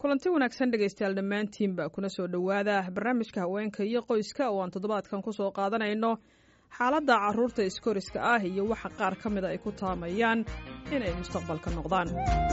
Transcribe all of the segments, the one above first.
kulanti wanaagsan dhegaystayaal dhammaantiinba kuna soo dhowaada barnaamijka haweenka iyo qoyska oo aan toddobaadkan ku soo qaadanayno xaaladda carruurta iskoriska ah iyo waxa qaar ka mida ay ku taamayaan inay mustaqbalka noqdaan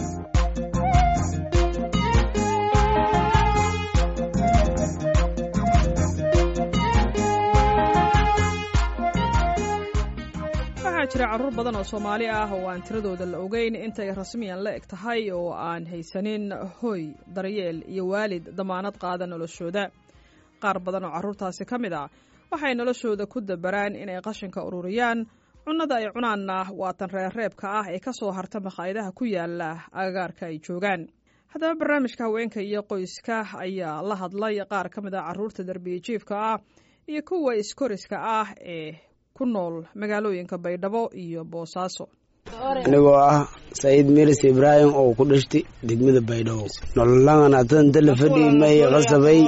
waxaa jira carruur badan oo soomaali ah oo aan tiradooda la ogeyn intay rasmiyan la eg tahay oo aan haysanin hoy daryeel iyo waalid damaanad qaada noloshooda qaar badan oo carruurtaasi ka mid ah waxay noloshooda ku dabaraan inay qashinka ururiyaan cunnada ay cunaanna waatan reerreebka ah ee ka soo harta makhaayadaha ku yaala agagaarka ay joogaan haddaba barnaamijka haweenka iyo qoyska ayaa la hadlay qaar ka mid ah carruurta darbiyajiifka ah iyo kuwa iskoriska ah ee ku nool magaalooyinka baydhabo iyo boosaaso anigoo ah saciid miris ibraahim oo ku dhashtay degmada baydhabo nololaan atanta la fadhii may qasabay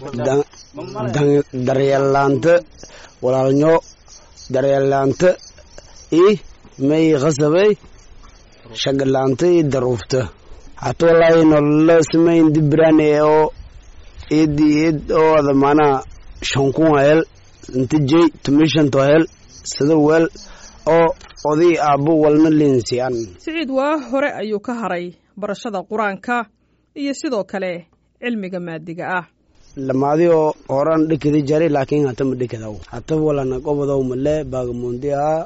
daryeelaanta walaalnyo daryeelaanta i may qasabay shagalaanta i daruufta hata walaahi nolola samayn dibiraan oo id id oo ada maanaa shankun hel inta jey tumishanto hel sida weel oo oday aabbo walna liinsiyan siciid waa hore ayuu ka haray barashada qur-aanka iyo sidoo kale cilmiga maadiga ah lamaadi oo horan dhekada jari laakiin hata ma dhekadaw hata walana qobodow male baagamundi haa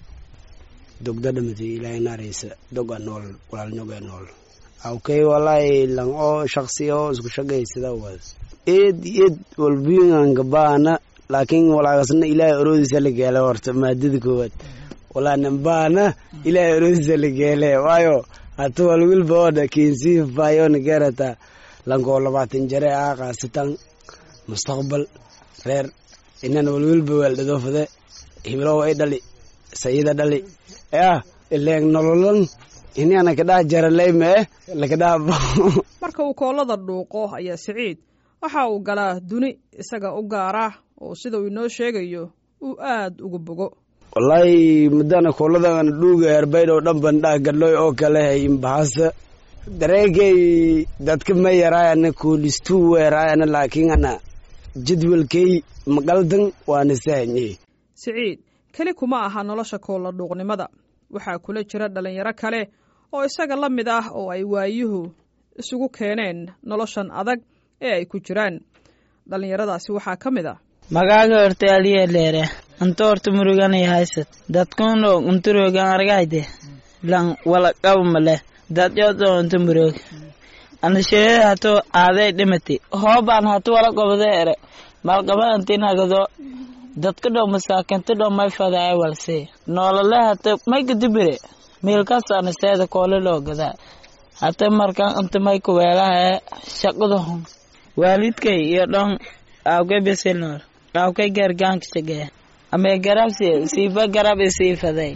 dogda dhamati ilaahay naaraysa doga nool walaalnyoga nool awkay walaahi lang oo shaksi oo isku shagaysada wad eed eed walbiyinganka baana laakiin walaagasna ilaahay oroodiisa la geele horta maadada koowaad walaanan baana ilaahay oroodiisa la geele waayo hata walwilba ooda kinsii faayona geerata lankoo labaatan jare ah kaasitan mustaqbal reer inan walwilba weeldhadoofade himilow ay dhali sayida dhali ah ileeg nololan inana kadhaa jaraleyme lakadhaa marka uu koolada dhuuqo ayaa siciid waxa uu galaa duni isaga u gaara oo sida uu inoo sheegayo uu aad ugu bogo wallaahi madana kooladan dhuuga herbaydhow dhan bandhaa gadlooy oo kale imbahasa dareegay dadka ma yaraayana koolistuu weeraayana laakiin ana jadwalkay maqaldan waana sahanye siciid keli kuma aha nolosha koolla dhuuqnimada waxaa kula jira dhallinyaro kale oo isaga la mid ah oo ay waayuhu isugu keeneen noloshan adag ee ay ku jiraan dhallinyaradaasi waxaa ka mid ah magaaga horta aliya leere anta horta muruganay haysad dadkuno unturogan argayde lan wala qabmale dad yodo unta murog ana sheede hato aaday dhimati hoobaan hatu wala qabade ere malqaba antinagado dadka dhow masaakinta dhow may fadaay walse noolale hata may kadibire miilkas ana seeda koole loo gadaa hata markan inta may kuweelahae shaqada hun waalidkay iyo dhon aawkay beselnoor aawkay gargaankisagee amee garabsi siifa garab isiifaday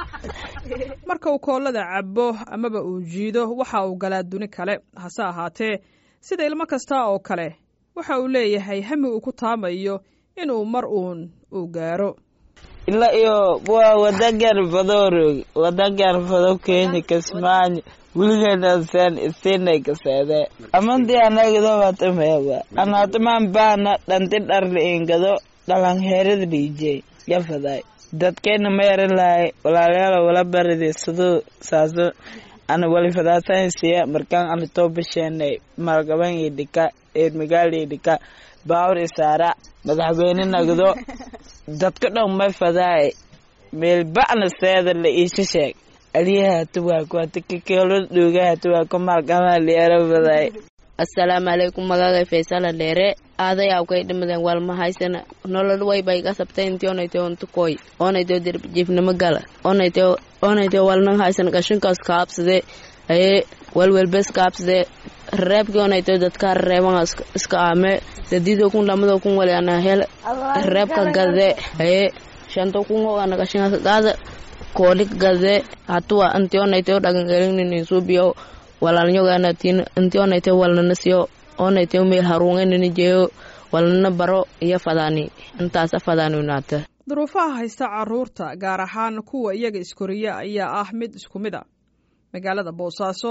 marka uu koolada cabo amaba uu jiido waxa uu galaa duni kale hase ahaatee sida ilmo kasta oo kale waxa uu leeyahay hami uu ku taamayo inuu mar uun uu gaaro ila iyo waa wadagar badoorog wadagar bado kenya kismaayo wiligeedaseen isinay kaseede amandi anagado watameewa anataman baana dhanti dharli ingado dhalanheerada dhiijey yafaday dadkeena ma yaran lahay walaalayaal wala baride siduu saaso ana walifadaasansiya markaan ana too basheenay malgaban iyo dhika eermigaal iyo dhika baawur isaara madaxweyne nagdo dadka dhan may fadaay meel bacna seeda la iisha sheeg aliyaha tuwaako hata kakeelo dhooga hatuwaako malgama liera fadaay assalaamu calaykum magagay faysala dheere aaday awkay dhimadeen walma haysana nolol wayba iga sabtay intii onaytay ontukoy onaytay dirjiifnimo gala onaytay onaytay walnan haysan gashinkaas kaabsade aye walwelbes kaabsade reebkii onaytay dadka reeban iska aame sadiido kun lamado kun wali ana hel reebka gade aye shanto kun ho ana gashinkaas gaada koolik gade hatuwa intii onaytay dhagangelinin suubiyo walaalnyogaana intii onaytay walnanasiyo onaytay meel haruunganini jeeyo walnana baro iyo fadaani intaasa fadaaniunaata duruufaha haysta carruurta gaar ahaan kuwa iyaga iskoriya ayaa ah mid isku mid a magaalada boosaaso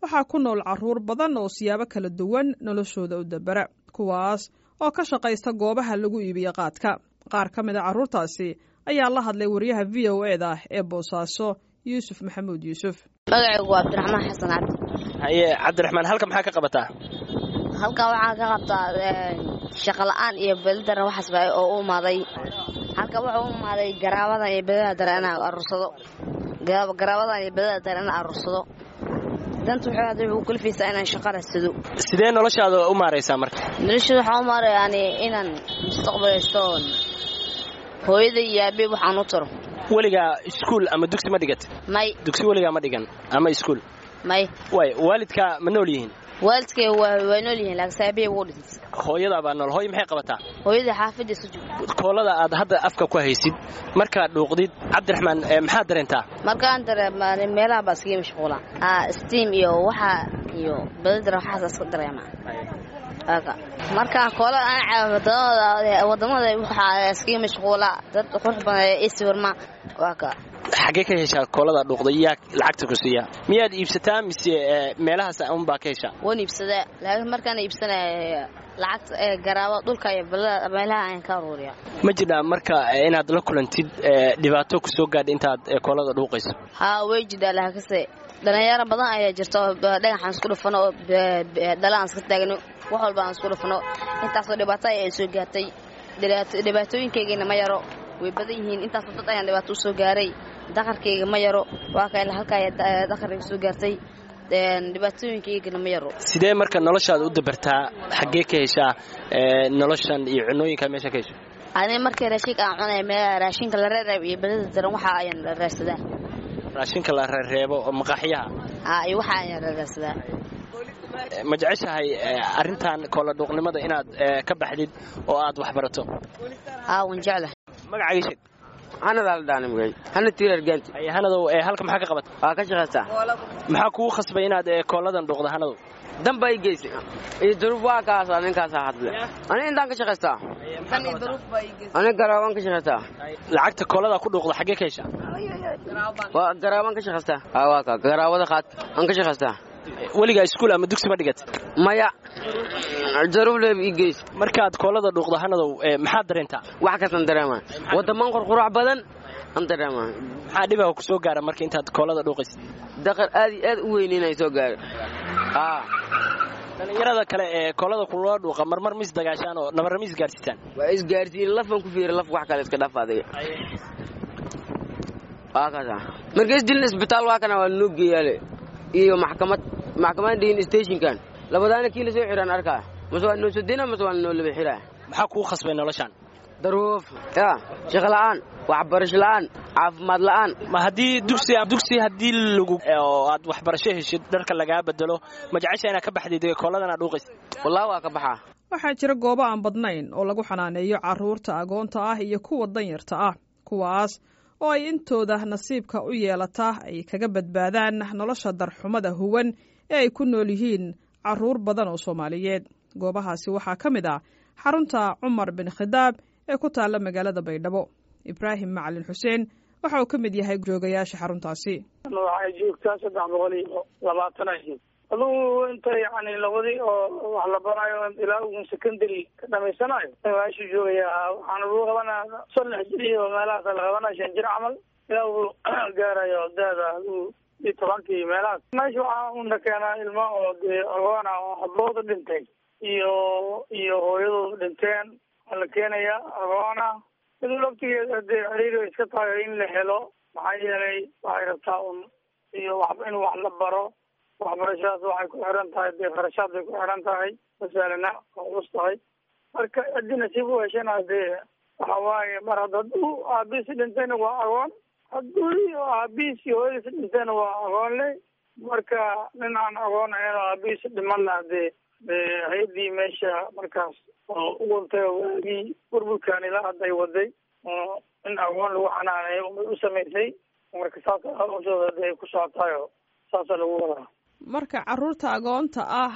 waxaa ku nool carruur badan oo siyaabo kala duwan noloshooda u dabera kuwaas oo ka shaqaysta goobaha lagu iibiyo qaadka qaar ka mid a carruurtaasi ayaa la hadlay wariyaha v o e da ee boosaaso yuusuf maxamuud yuusuf magacaygu waa cabdiraxmaan xasan cabdi haye cabdiraxmaan halka maxaa ka qabataa halkan waxaan ka qabtaa shaqo la-aan iyo bedadara waxaasba oo u imaaday halkan wuxuu u imaaday garaabadan iyo bedada dare inaan aruursado garaabadan iyo bedada dare inaan aruursado danta wuxuu hadda wuxuu kalifaysaa inaan shaqo radsado sidee noloshaada u maaraysaa marka noloshada waxaan u maaray yani inaan mustaqbalaysto hooyada iyo aabe waxaan u taro weligaa iskuul ama dugsi ma dhigat may dugsi weligaa ma dhigan ama iskuul may waay waalidkaa ma nool yihiin waalidkay waa nool yihiin laakiin aabahey wuu dhintay hooyadaa baa nool hooy maxay qabataa hooyada xaafadda isu joogta koolada aad hadda afka ku haysid markaad dhuuqdid cabdiraxmaan maxaad dareentaa markaan dareemaa meelaha baa iskaga mashquula steam iyo waxa iyo badadara waxaas iska dareemaa markaan koola aan wadamada waxaa iskaga mashquula dad qurux badan iswirma waa ka xaggee ka heshaa koolada dhuuqday yaa lacagta ku siiya miyaad iibsataa mise meelahaas unbaa ka heshaa waan iibsadaa laakiin markaan iibsanaya lacagta ee garaabo dhulka iyo meelaha ayaan ka aruuriya ma jirhaa marka inaad la kulantid dhibaato ku soo gaadha intaad koolada dhuuqayso haa way jidhaa laakiinse dhalinyaro badan ayaa jirta oo dhagaxaan isku dhufano oo dhalaan iska taagno wax walba aan isku dhufno intaasoo dhibaato ayaa soo gaartay dhibaatooyinkaygana ma yaro way badan yihiin intaasoo dad ayaan dhibaato u soo gaaray daqarkayga ma yaro waa ka halkaa daqarkayga soo gaartay dhibaatooyinkaygana ma yaro sidee marka noloshaada u dabartaa xaggee ka heshaa noloshan iyo cunooyinka meesha ka hesho ani markii raashinka aan cunaya meel raashinka la reereeb iyo badada daran waxa ayaan raarsadaa raashinka la reereebo oo maqaaxyaha aa iyo waxa ayaan raarsadaa ma jeceshahay arrintan koola dhuuqnimada inaad ka baxdid oo aad wax barato aa wan jeclahay magacaaga sheeg hanadaa la dhaana magay hana tiirar gaanti hanadow halka maxaa ka qabata waa ka shaqaystaa maxaa kugu khasbay inaad kooladan dhuuqda hanadow damba i geysay iyo duruuf waa kaasa ninkaasaa hadle ani intaan ka shaqaystaa ani garaabaan ka shaqaystaa lacagta koolada ku dhuuqda xaggee ka heshaa waa garaabaan ka shaqaystaa aa waa ka garaabada qaad aan ka shaqaystaa weligaa iskuul ama dugsi ma dhigat maya jaruuf leeb ii geys markaad koolada dhuuqda hanadow maxaad dareentaa wax kastan dareemaa wadaman qurqurac badan aan dareemaa maxaa dhibaha ku soo gaara marka intaad koolada dhuuqaysid daqar aad iyo aad u weyn inay soo gaaro dhalinyarada kale ee koolada kuloo dhuuqa marmar mis dagaashaan oo nabarra mis gaarsiisaan waa isgaarsiin lafan ku fiira laf wax kale iska dhaaf adiga waa kaasa marka isdilin isbitaal waa kana waa noo geeyaale iyo maxkamad maxkamad dhihin stationkan labadaana kii la soo xiraan arkaa mase waa noo sodina mase waa noo laba xiraa maxaa kugu khasbay noloshaan daruuf ya shaqo la'aan waxbarasho la'aan caafimaad la'aan ma haddii dugsi dugsi haddii lagu oo aad waxbarasho heshid dharka lagaa bedelo ma jecesha inaad ka baxdid kooladan aad dhuuqaysid wallahi waa ka baxaa waxaa jira goobo aan badnayn oo lagu xanaaneeyo carruurta agoonta ah iyo kuwa danyarta ah kuwaas oo ay intooda nasiibka u yeelataa ay kaga badbaadaan nolosha darxumada huwan ee ay ku nool yihiin carruur badan oo soomaaliyeed goobahaasi waxaa ka mid ah xarunta cumar bin khidaab ee ku taalla magaalada baydhabo ibraahim macalin xuseen waxa uu ka mid yahay joogayaasha xaruntaasi waxay joogtaa saddex boqol iyo labaatan ahayd adugu inta yani labadii oo wax la barayo ilaa ugun secondary ka dhamaysanayo meeshu joogayaa waxaan lagu qabanaa saddex jir iyo meelahaas la qabanaya shan jir camal ilaa uu gaarayo daada adigu iyo tobankii meelahaas meesha waxaa una keenaa ilma oo dee agoona oo habooda dhintay iyo iyo hooyadooda dhinteen waa la keenayaa agoona iduu laftigeeda dee xiriir iska tahay in la helo maxaa yeelay waxay rabtaa un iyo wax in wax la baro waxbarashadaas waxay ku xiran tahay dee kharashaad bay ku xiran tahay masalana waa culus tahay marka haddii nasiib u heshana dee waxa waaye mar hadda hadduu aabiisi dhintayna waa agoon hadduu aabiisi hooyadiisi dhintayna waa agoon le marka nin aan agoon ahayn oo aabiisi dhimanna dee hay-addii meesha markaas oo u wantay waagii burburkan ilaa hadda ay waday in agoon lagu xanaaneeyo umay u samaysay marka saas hawshooda dee ay ku socotayo saasa lagu wadaa marka carruurta agoonta ah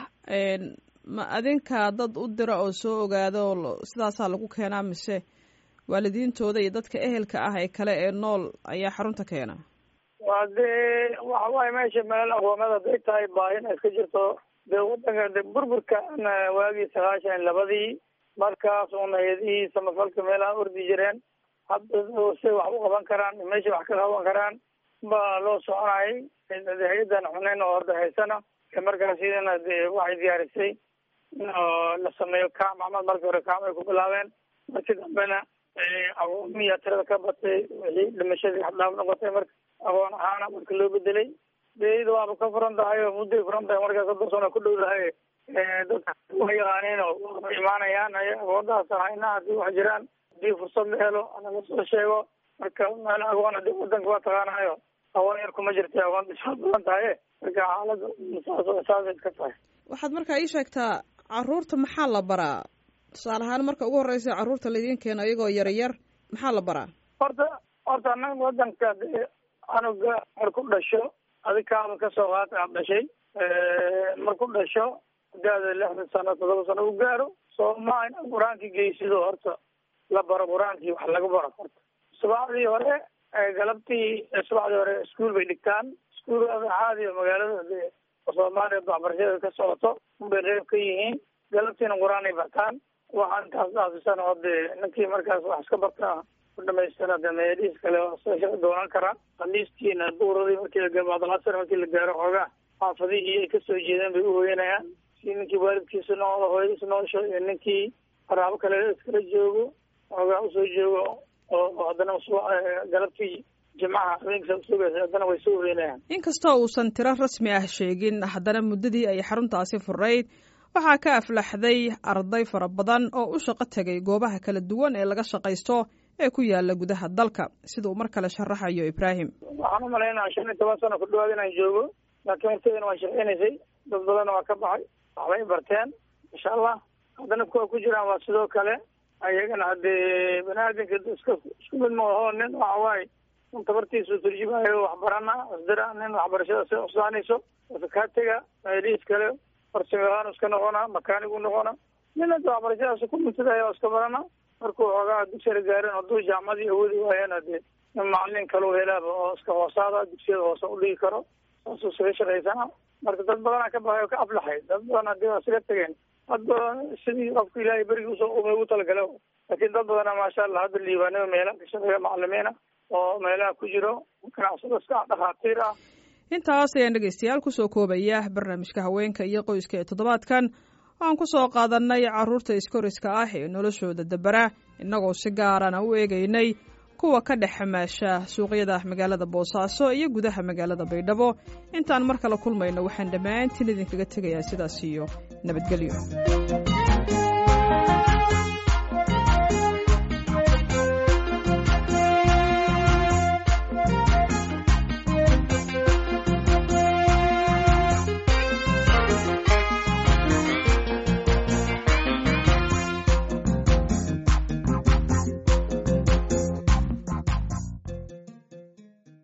ma adinka dad u dira oo soo ogaada oo sidaasaa lagu keenaa mise waalidiintooda iyo dadka ehelka ah ee kale ee nool ayaa xarunta keena waa dee waxa waaye meesha meel aqoomad haday tahay baahina iska jirto dee wadanka de burburka waagii sagaashan labadii markaas una hay-adihii samafalka meelaha ordi jireen hadda say wax u qaban karaan meesha wax ka qaban karaan baa loo soconayay hay-adan xuneyn oo hadda haysana markaas iyadana de waxay diyaarisay in la sameeyo kaam camal markii hore kaam ay ku bilaabeen markii dambena aqoomiya tirada ka batay wixii dhimashadii xadhaaf noqotay marka aqoon ahaana marka loo bedelay de iyada waaba ka furan tahay oo mudday furan tahay markaa soddon sano ku dhow tahay dadka wa yaqaaniin oo waaba imaanayaan aqoondaas hayna haddii wax jiraan hadii fursad la helo laga soo sheego marka meel aqoon hadii wadanka waa taqaanayo aqoon yar kuma jirta aqoon dhisaa badan tahay marka xaalada saas saasay ka tahay waxaad markaa ii sheegtaa caruurta maxaa la baraa tusaale ahaan marka ugu horreysa carruurta laydin keeno iyagoo yaryar maxaa la baraa horta horta anaga wadanka dee anuga marku dhasho adig kaaba kasoo qaata aad dhashay marku dhasho daada lixdan sano todoba sano u gaaro sooma in qur-aankii geysido horta la baro qur-aankii wax laga baro horta subaxdii hore galabtii subaxdii hore iskuol bay dhigtaan iskuol caadi magaalada dee soomaaliya waxbarashada ka socoto unbay reeb ka yihiin galabtiina qur-aan ay bartaan waxaa intaas dhaafisana oo dee ninkii markaas wax iska bartaa ku dhamaystana de meelihiis kale shaqa doonan karaa khamiistiina duuradii markii la gabaadlasar markii la gaaro xoogaa xaafadihii ay kasoo jeedeen bay uhoyanayaan si ninkii waalidkiisa noolo hooyadiisa noosho iyo ninkii qaraabo kale iskala joogo xoogaa usoo joogo oo haddana galabtii jimcaha habeenkasa usugaysa haddana way soo hoyanayaan inkastoo uusan tiro rasmi ah sheegin haddana muddadii ay xaruntaasi furayd waxaa ka aflaxday arday fara badan oo u shaqo tegay goobaha kala duwan ee laga shaqaysto ee ku yaala gudaha dalka sida uu mar kale sharaxayo ibraahim waxaan u malaynaa shan iyo toban sano ku dhawaad inaan joogo laakiin waqtigeena waa shaqeynaysay dad badanna waa ka baxay waxbay barteen insha allah haddana kuwa ku jiraan waa sidoo kale ayagana haddee bani aadamka iska isku mid maaho nin waxa waaye un tabartiisu turjumayo waxbarana isdira nin waxbarashada si usaanayso sakaatega meelihiis kale farsamayaqaan iska noqona makaanigu noqona nin hadda waxbarashadaas ku muntadayo iska barana markuu xoogaa dugsiyada gaarin hadduu jaamacadii awoodi waayana dee nin macalin kalau helaaba oo iska hoosaada dugsiyada hoose udhigi karo saasuu isaga shaqaysana marka dad badanaa ka baxay oo ka aflaxay dad badan hadii waa isaga tegeen hadda sidii qofka ilaahay berigii usoo umay ugu talagala laakiin dad badana maasha allah hadda liibaanada meelaha ka shaqeeya macalimiina oo meelaha ku jiro ganacsado iska dhakhaatiir ah intaas ayaan dhegaystayaal kusoo koobaya barnaamijka haweenka iyo qoyska ee toddobaadkan waxaan ku soo qaadannay carruurta iskoriska ah ee noloshooda dabara innagoo si gaarana u eegaynay kuwa ka dhex xamaasha suuqyada magaalada boosaaso iyo gudaha magaalada baydhabo intaan mar kale kulmayno waxaan dhammaantiin idinkaga tegayaa sidaas iyo nabadgelyo